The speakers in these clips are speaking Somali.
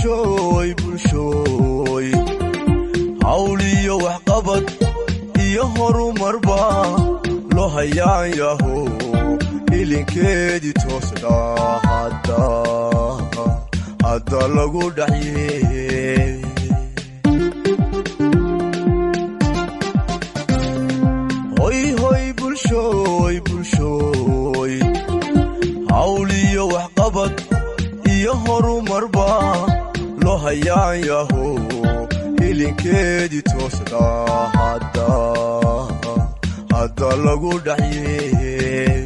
bulshooy bulshooy hawliyo waxqabad iyo horumarba loo hayaan yaho ilinkeedii toosna hadda lagu dhaxye hoyhoy bulshooy bulshooy hawliyo waxqabad iyo horumarba loo hayaan yaho ilinkeedii toosna hadda lagu dhaxye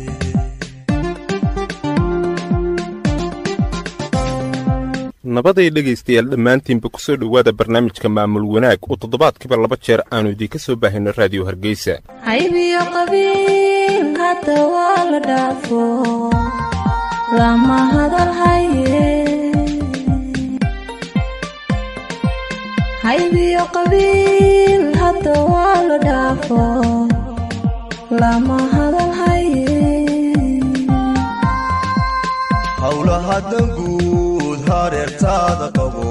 nabaday dhegaystayaal dhammaantiinba ku soo dhowaada barnaamijka maamul wanaag oo toddobaadkiiba laba jeer aannu idiinka soo baahayno raadiyo hargeysa haybiyo qabiil hadda waa la dhaafo lama hadal haye haybiyo qabiil hadda waa la dhaafo lama hadal haye howlaha danguud hareertaada qabo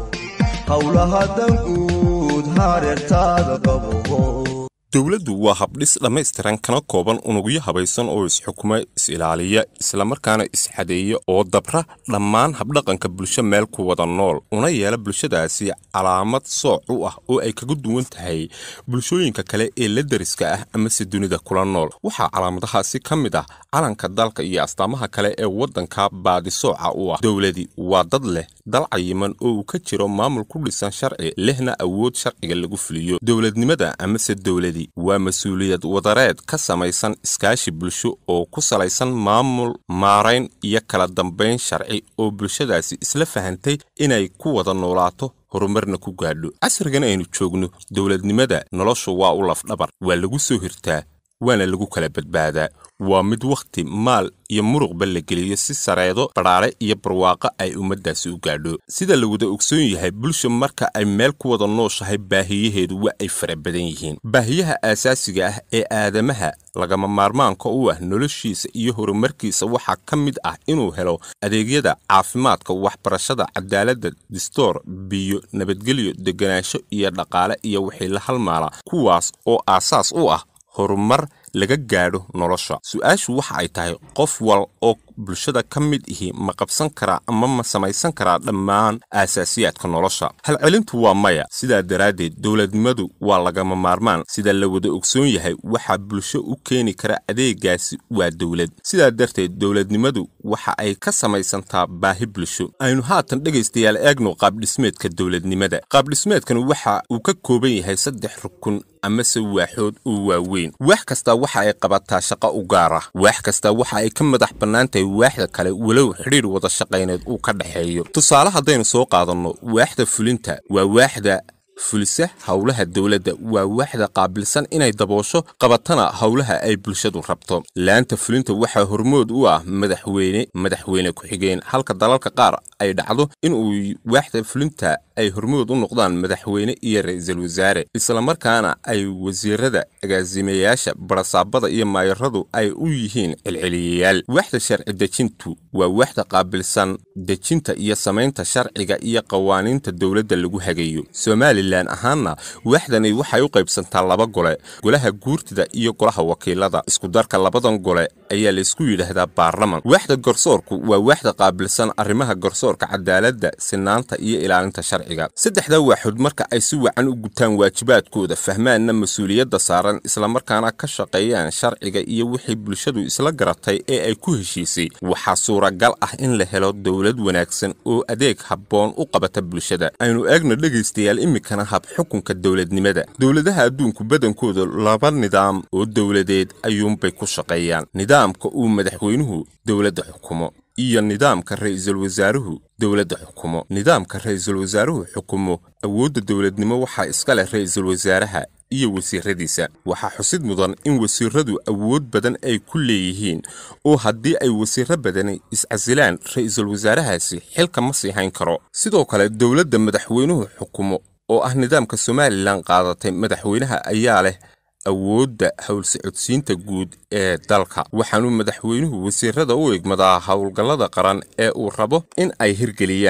howlaha danguud hareertaada qabo dowladdu waa habdhis dhammaystiran kana kooban unugyo habaysan oo isxukuma is-ilaaliya islamarkaana isxadeeya oo dabra dhammaan habdhaqanka bulsho meel ku wada nool una yeela bulshadaasi calaamad sooc u ah oo ay kaga duwan tahay bulshooyinka kale ee la deriska ah amase dunida kula nool waxaa calaamadahaasi ka mid ah calanka dalka iyo astaamaha kale ee waddanka baadisooca u ah dowladi waa dad leh dal cayiman oo uu ka jiro maamul ku dhisan sharci lehna awood sharciga lagu fuliyo dowladnimada amase dowladi waa mas-uuliyad wadareed ka samaysan iskaashi bulsho oo ku salaysan maamul maarayn iyo kala dambayn sharci oo bulshadaasi isla fahantay inay ku wada noolaato horumarna ku gaadho casrigan aynu joogno dowladnimada noloshu waa u lafdhabar waa lagu soo hirtaa waana lagu kala badbaadaa waa mid wakhti maal iyo muruqba la geliyo si sareedo badhaare iyo barwaaqo ay ummaddaasi u gaadho sida la wada ogsoon yahay bulsha marka ay meel ku wada nooshahay baahiyaheedu waa ay fara badan yihiin baahiyaha aasaasiga ah ee aadamaha lagama maarmaanka u ah noloshiisa iyo horumarkiisa waxaa ka mid ah inuu helo adeegyada caafimaadka waxbarashada cadaaladda distoor biyo nabadgelyo deganaansho iyo dhaqaale iyo wixii la halmaala kuwaas oo aasaas u ah horumar laga gaadho nolosha su-aashu waxa ay tahay qof wal oo bulshada ka mid ihi ma qabsan karaa ama ma samaysan karaa dhammaan aasaasiyaadka nolosha halcelintu waa maya sidaa daraaddeed dowladnimadu waa lagama maarmaan sida la wada ogsoon yahay waxaa bulsho u keeni kara adeegaasi waa dowlad sidaa darteed dowladnimadu waxa ay ka samaysantaa baahi bulsho aynu haatan dhegaystayaal eegno qaabdhismeedka dowladnimada qaabdhismeedkan waxa uu ka kooban yahay saddex rukun amase waaxood oo waaweyn waax kastaa waxa ay qabataa shaqo u gaar ah waax kastaa waxa ay ka madax bannaan tahay waaxda kale walow xidhiir wada shaqayneed uu ka dhexeeyo tusaale haddaynu soo qaadanno waaxda fulinta waa waaxda fulisa howlaha dowladda waa waaxda qaabilsan inay daboosho qabatana howlaha ay bulshadu rabto laanta fulinta waxaa hormood u ah madaxweyne madaxweyne ku-xigeen halka dalalka qaar ay dhacdo inuu waaxda fulinta ay hormood u noqdaan madaxweyne iyo ra-iisul wasaare islamarkaana ay wasiirada agaasimayaasha barasaabada iyo maayaradu ay u yihiin celceliyayaal waaxda sharci dejintu waa waaxda qaabilsan dejinta iyo samaynta sharciga iyo qawaaniinta dowladda lagu hagayo somalilan ahaanna waaxdani waxay u qaybsantaa laba gole golaha guurtida iyo golaha wakiilada iskudarka labadan gole ayaa laysku yidhaahdaa baarlaman waaxda garsoorku waa waaxda qaabilsan arrimaha garsoorka cadaaladda sinaanta iyo ilaalinta sharciga saddexda waaxood marka ay si wacan u gutaan waajibaadkooda fahmaanna mas-uuliyadda saaran islamarkaana ka shaqeeyaan sharciga iyo wixii bulshadu isla garatay ee ay ku heshiisay waxaa suuragal ah in la helo dowlad wanaagsan oo adeeg habboon u qabata bulshada aynu eegno dhegaystayaal iminkana hab xukunka dowladnimada dowladaha adduunku badankooda laba nidaam oo dowladeed ayuunbay ku shaqeeyaan nidaamka uu madaxweynuhu dowladda xukumo iyo nidaamka ra'iisul wasaaruhu dowladda xukumo nidaamka ra'iisul wasaaruhu xukumo awoodda dowladnimo waxaa iska leh ra'iisul wasaaraha iyo wasiiradiisa waxaa xusid mudan in wasiiradu awood badan ay ku leeyihiin oo haddii ay wasiiro badani iscasilaan ra'iisul wasaarahaasi xilka ma sii hayn karo sidoo kale dowladda madaxweynuhu xukumo oo ah nidaamka somalilan qaadatay madaxweynaha ayaa leh awoodda howlsocodsiinta guud ee dalka waxaanuu madaxweynuhu wasiirada u egmadaa howlgallada qaran ee uu rabo in ay hirgeliyaan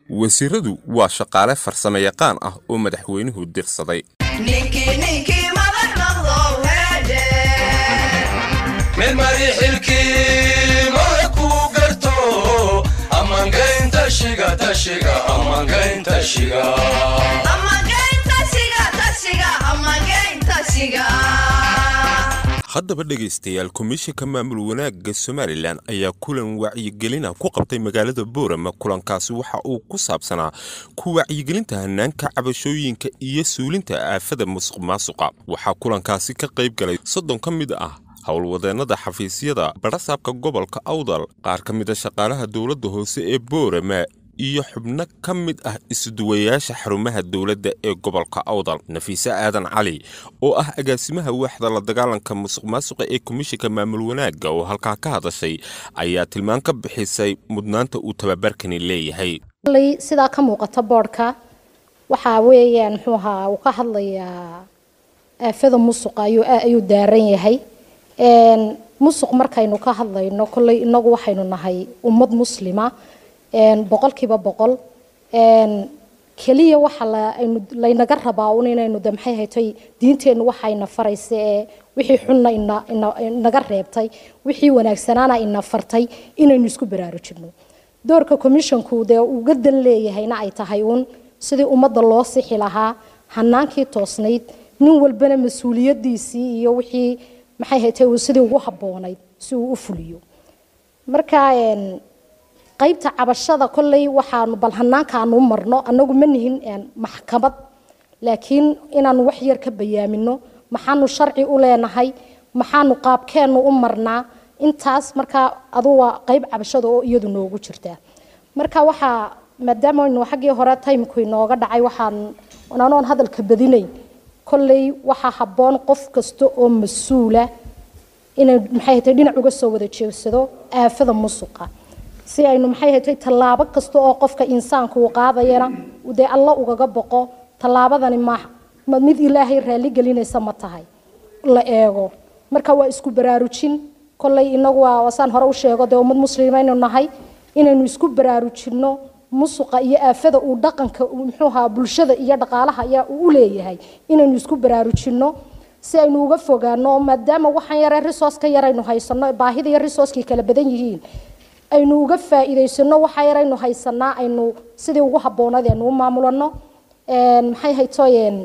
wasiiradu waa shaqaale farsamo yaqaan ah oo madaxweynuhu dirsaday mid mari xilkii mara kuu garto ammangaynta shiga tashiga ammangaynta shiga haddaba dhegaystayaal komishinka maamul wanaagga somalilan ayaa kulan wacyigelina ku qabtay magaalada boorama kulankaasi waxa uu ku saabsanaa ku wacyigelinta hanaanka cabashooyinka iyo suulinta aafada musuq maasuqa waxaa kulankaasi ka qayb galay soddon ka mid ah howlwadeennada xafiisyada barasaabka gobolka awdal qaar ka mida shaqaalaha dowladda hoose ee boorama iyo xubno ka mid ah isuduwayaasha xarumaha dowladda ee gobolka awdal nafiise aadan cali oo ah agaasimaha waaxda la dagaalanka musuq maasuqa ee komishinka maamul wanaagga oo halkaa ka hadashay ayaa tilmaan ka bixisay mudnaanta uu tababarkani leeyahay sidaa ka muuqata boodhka waxaa weeyaan muxuu ahaa uu ka hadlayaa aafada musuqa ayuu daaran yahay musuq markaynu ka hadlayno kolley inagu waxaynu nahay ummad muslima boqolkiiba boqol keliya waxa laynaga rabaa un inaynu de maxay haytay diinteennu waxayna faraysa ee wixii xunna inaga reebtay wixii wanaagsanaana ina fartay inaynu isku baraarujino doorka commissionku dee uga dan leeyahayna ay tahay uun sidii ummadda loo sixi lahaa hanaankii toosnayd nin walbana mas-uuliyadiisii iyo wixii maxay haytay uu sidii ugu habboonayd si uu u fuliyo marka qaybta cabashada kolley waxaanu bal hanaankaanu marno anagu ma nihin maxkamad laakiin inaanu wax yar ka bayaamino maxaanu sharci u leenahay maxaanu qaabkeennu u marnaa intaas markaa adu waa qayb cabashada oo iyadu noogu jirtaa marka waxaa maadaama aynu xaggii hore timku inooga dhacay waxaan anoon hadalka badinayn kolley waxaa habboon qof kasta oo mas-uula inay maxay hatay dhinac uga soo wada jeegsado aafada musuqa si aynu maxay hatay tallaabo kasta oo qofka insaanku uu qaadayana dee alla ugaga boqo tallaabadani ma mid ilaahay raali gelinaysa ma tahay la eego marka waa isku baraarujin kolley inagu waa saan hore u sheego dee ummad muslimaynu nahay inaynu isku baraarujinno musuqa iyo aafada uu dhaqanka muxuu ahaa bulshada iyo dhaqaalaha ayaa uu u leeyahay inaynu isku baraarujinno si aynu uga fogaano maadaama waxaan yaree risooska yaraynu haysano baahida iyo risooskii kala badan yihiin aynu uga faa'iidaysano waxa yaraynu haysanaa aynu sidii ugu habboonayd aynu u maamulano maxay haytoyeen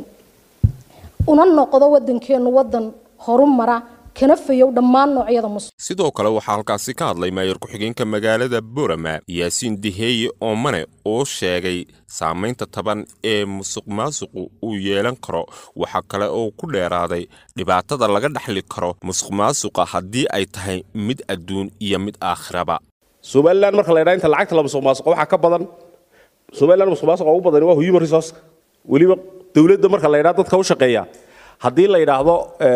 una noqdo wadankeenu wadan horumara kana fayow dhammaan noocyada musuq sidoo kale waxaa halkaasi ka hadlay maayar ku-xigeenka magaalada borama yaasiin diheeye oomane oo sheegay saamaynta taban ee musuq maasuqu uu yeelan karo waxaa kale oo ku dheeraaday dhibaatada laga dhaxli karo musuq maasuqa haddii ay tahay mid adduun iyo mid aakhiraba somalilan marka la ydhaa inta lacagta la musuq maasuqo waxaa ka badan somalilan musuq maasuqa ugu badani waa human resource weliba dowladda marka la ydhaa dadka u shaqeeya haddii la yidhaahdo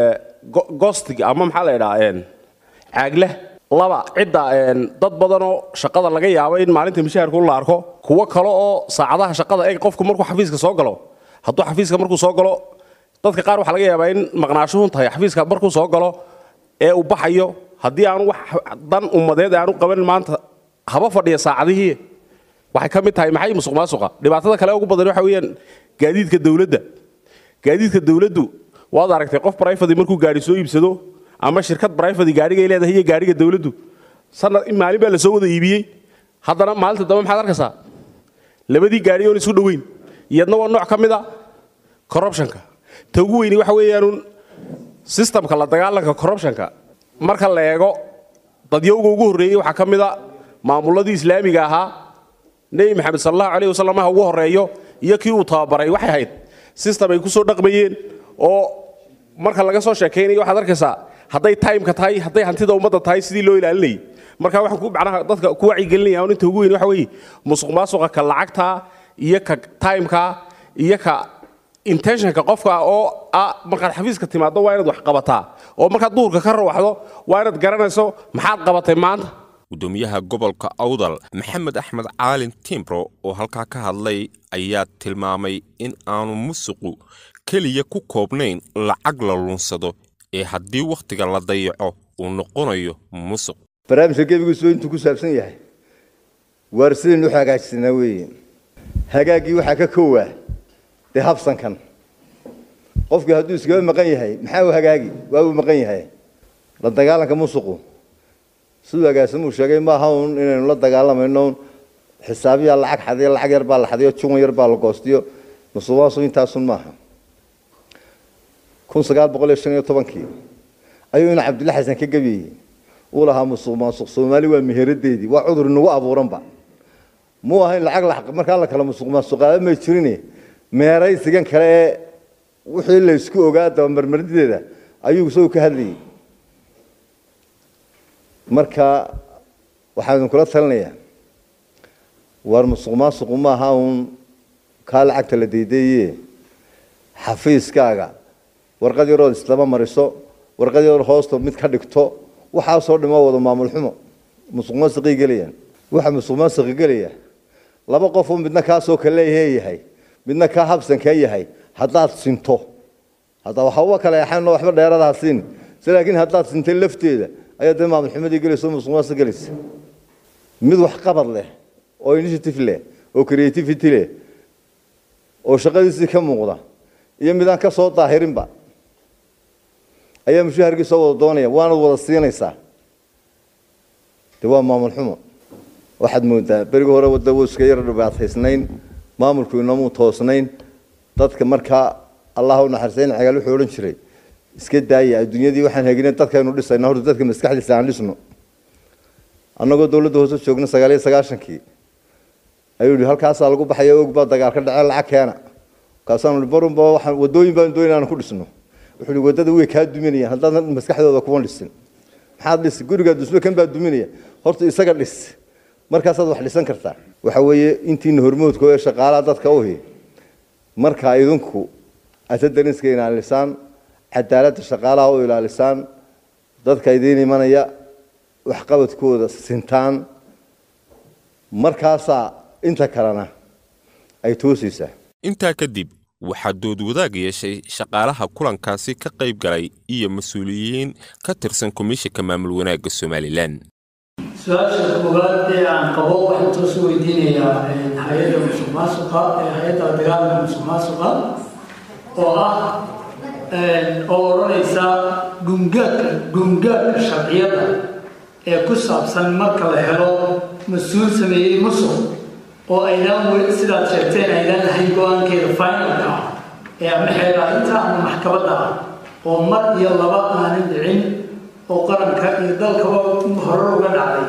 gostig ama maxaa la ydhaa caagle laba cidda dad badanoo shaqada laga yaabo in maalinta mishaharku la arko kuwo kale oo saacadaha shaqada eg qofku markuu xafiiska soo galo hadduu xafiiska markuu soo galo dadka qaar waxaa laga yaabaa in maqnaashuhun tahay xafiiska markuu soo galo ee uu baxayo haddii aanu wax dan ummadeed aanu qaban maanta haba fadhiya saacadihii waxay ka mid tahay maxay musuq maasuqa dhibaatada kale ugu badan waxa weeyaan gaadiidka dowladda gaadiidka dowladdu waad aragtay qof brifady markuu gaari soo iibsado ama shirkad brifady gaarigay leedahay iyo gaariga dowladdu sanad in maalin baa la soo wada iibiyey haddana maalinta dambe maxaad arkaysaa labadii gaari oon isu dhoweyn iyadna waa nooc ka mid a corruptionka ta ugu weyni waxa weeyaanuun systemka la dagaalanka corruptionka marka la eego dadyowga ugu horreeyey waxaa ka mid a maamulladii islaamiga ahaa nebi maxamed sal allahu alayh wasalam ha ugu horreeyo iyo kii uu tababaray waxay ahayd system ay ku soo dhaqmayeen oo marka laga soo sheekaynayo waxaad arkaysaa hadday timeka tahay hadday hantida ummadda tahay sidii loo ilaalinayay marka waxaan ku macnaha dadka ku wacyigelinaya un inta ugu weyn waxa weeye musuq maasuqa ka lacagta iyo ka timeka iyo ka intentionka qofka oo ah markaad xafiiska timaado waa inaad wax qabataa oo markaad duhurka ka rawaxdo waa inaad garanayso maxaad qabatay maanta gudoomiyaha gobolka awdal maxamed axmed caalin timbro oo halkaa ka hadlay ayaa tilmaamay in aanu musuqu keliya ku koobnayn lacag la lunsado ee haddii wakhtiga la dayaco uu noqonayo musuq barnaamijka gebigiisu intuu ku saabsan yahay waar sidaynu u hagaajsanaa weeye hagaaggii waxaa ka koowaa dee habsankan qofkii hadduu iskaga maqan yahay maxaa uu hagaagi waa uu maqan yahay la dagaalanka musuqu siduu agaasimuu sheegay maaha un inaynu la dagaalamayno un xisaabiyaa lacag xadiyo lacag yar baa la xadiyo juwan yar baa la goostiyo musuqmaasuq intaasun maaha kun sagaal boqol iyo shan iyo tobankii ayuu ina cabdilla xasan ka gebiyey uu lahaa musuq maasuq soomaali waa meheradeedii waa cudur inagu abuuranba muu ahayn lacag la markaa la kala musuq maasuqaaba may jirine meeraysigan kale ee wixii la isku ogaa dabamarmarideeda ayuu isagu ka hadlayay marka waxaan idinkula talinayaa waar musuq maasuqu maaha uun kaa lacagta la deydeeye xafiiskaaga warqad yarood islama mariso warqad yarood hoosta mid ka dhigto waxaasoo dhimo wada maamul xumo musuq maasuqii gelayaan waxa musuq maasuqi gelaya laba qofuu midna kaasoo kaleeyahe yahay midna kaa habsankee yahay haddaad sinto hadda waxba kale axan waxba dheeradaha siin se laakiin haddaad sintay lafteeda ayaa dee maamul xumadii gelaysa oo musuq maasuq gelaysa mid wax qabad leh oo initiative leh oo creativity leh oo shaqadiisii ka muuqda iyo midaan ka soo daahirinba ayaa mushaharkiisa wada doonaya waanad wada siinaysaa de waa maamul xumo waxaad moodaa berigi hore wadda wuu iska yar dhibaataysnayn maamulku inamuu toosnayn dadka markaa allah u naxariisayn cagaal wuxuu odhan jiray iska daaya adduunyadii waxaan hegina dadkaynu dhisayna horta dadka maskaxdiisa aan dhisno annagoo dowladda hoose joogna sagaal iyo sagaashankii ayuu yihi halkaasaa lagu baxaya og baa dagaal ka dhacee lacag keena markaasaanu barunba waxaan wadooyin baan doonay inaan ku dhisno wuxuu yihi waddada way kaa duminayaan haddaadan maskaxdooda kuma dhisin maxaad dhisi gurigaa dusme kan baa duminaya horta isaga dhis markaasaad wax dhisan kartaa waxa weeye intiina hormoodka ee shaqaalaha dadka uhi markaa idinku atadaniska ilaalisaan cadaaladda shaqaalaha u ilaalisaan dadka idiin imanaya waxqabadkooda sintaan markaasaa inta kalena ay toosaysaa intaa kadib waxaa dood wadaag yeeshay shaqaalaha kulankaasi ka qayb galay iyo mas-uuliyiin ka tirsan komishinka maamul wanaagga somalilan su-aasha koowaad ee aan qabo waxaan toos u weydiinayaa hay-adda musuq maasuqa ee hay-adda dagaalka musuq maasuqa oo ah oo odhanaysa gungaadka gungaadka sharciyada ee ku saabsan marka la helo mas-uul sameeyey musuq oo aydaan weli sidaad sheegteen aydaan lahayn go-aankeeda finalka ah ee ama xeelaarinta ama maxkamadda ah oo mar iyo laba aanan dhicin oo qaranka iyo dalkaba horar uga dhacday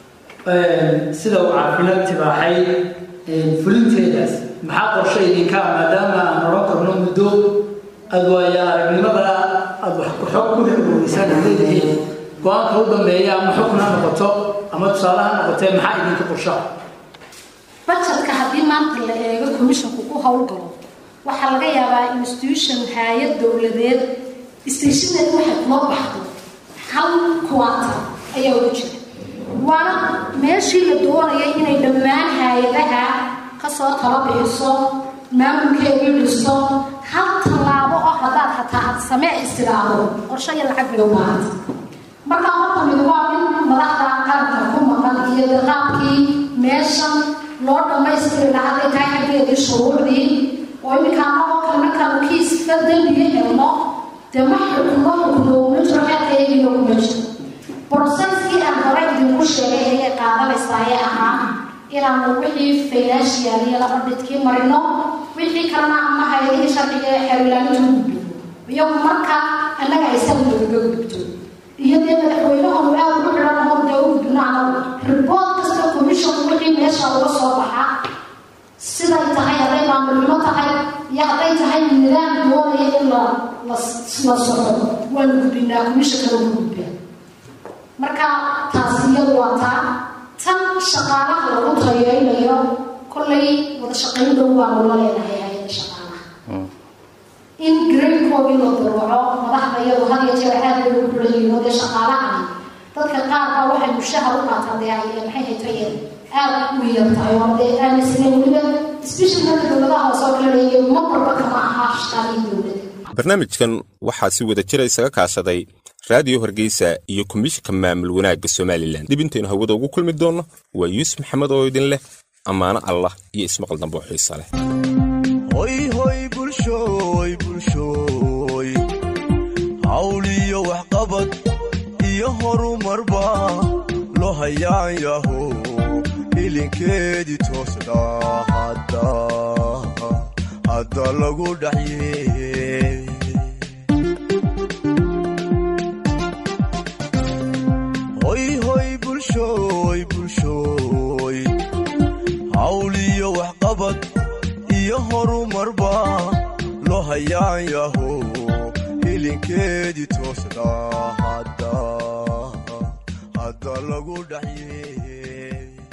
sida uu caafimaad tibaaxay fulinteedaas maxaa qorshe idinka ah maadaama aan odhan karno muddo aad waaya aragnimada aad wax ku xog ku dhexgoogeysaan ad leedihiin go-aanka u dambeeya ama xukun ha noqoto ama tusaale ha noqotee maxaa idinka qorshaa bajetka haddii maanta la eego commissionku ku howlgalo waxaa laga yaabaa institution hay-ad dowladeed stationeed waxay kuma baxdo hal kuwaata ayaa ugu jira waana meeshii la doonayay inay dhammaan hay-adaha kasoo talo bixiso maamulkeedii dhiso hal tallaabo oo haddaad hataa aad samee istiraado qorsho iyo lacag bay u baahanta markaa horta mid waa in madaxda qaranka ku maqan iyo qaabkii meeshan loo dhammaystiri lahaa hadday tahay xaggeedii shuruucdii oo iminka anagoo kale markaanu kiiska dembiga helno dee ma xukumo xukumo ma jiro xeerka iyagii kuma jiro broseskii aan hore idinku sheegay ayay qaadanaysaa ee ahaa inaanu wixii financial iyo laba dhidkii marino wixii kalena ama hay-adihii sharciga ee xeerlaaninta u gudbino iyagu marka annaga aysan nooga gudbto iyo dee madaxweynahonu aad ugu xidhan hor dee u gudbino anagu ribood kasta commission wixii meesha uga soo baxa siday tahay hadday maamulnimo tahay iyo hadday tahay nidaam doonaya in la la la soco waanu gudbinaa commissionkana ugu gudbaa marka taasi iyadu waa taa tan shaqaalaha lagu tayeynayo kollay wada shaqayn dhow baanu la leenahay hay-adda shaqaalaha in gradekoodii la daruuco madaxda iyadu had iyo jeer aad bay ugu xulayiin oo dee shaqaalahani dadka qaar baa waxay mushahar u qaataan dee ay maxay haytayeen aad u yar tahay oo dee aaminsanayn weliba special marka dowladaha hoose oo kale leeyahay ma walba kama aha shaqaalihii dowladda barnaamijkan waxaa si wada jira isaga kaashaday raadiyo hargeysa iyo komishinka maamul wanaagga somalilan dib intaynu hawada ugu kulmi doonno waa yuusuf maxamed oo idin leh ammaano allah iyo ismaqal dambe oo xiisa leh hoy hoy bulshooy bulshooy hawliyo waxqabad iyo horumarba loo hayaan yaho ilinkeedii toosda hadda hadda lagu dhaxye hoy hoy bulshooy bulshooy hawliyo waxqabad iyo horumarba loo hayaan yaho ilinkeedii toosda hadda hadda lagu dhaxye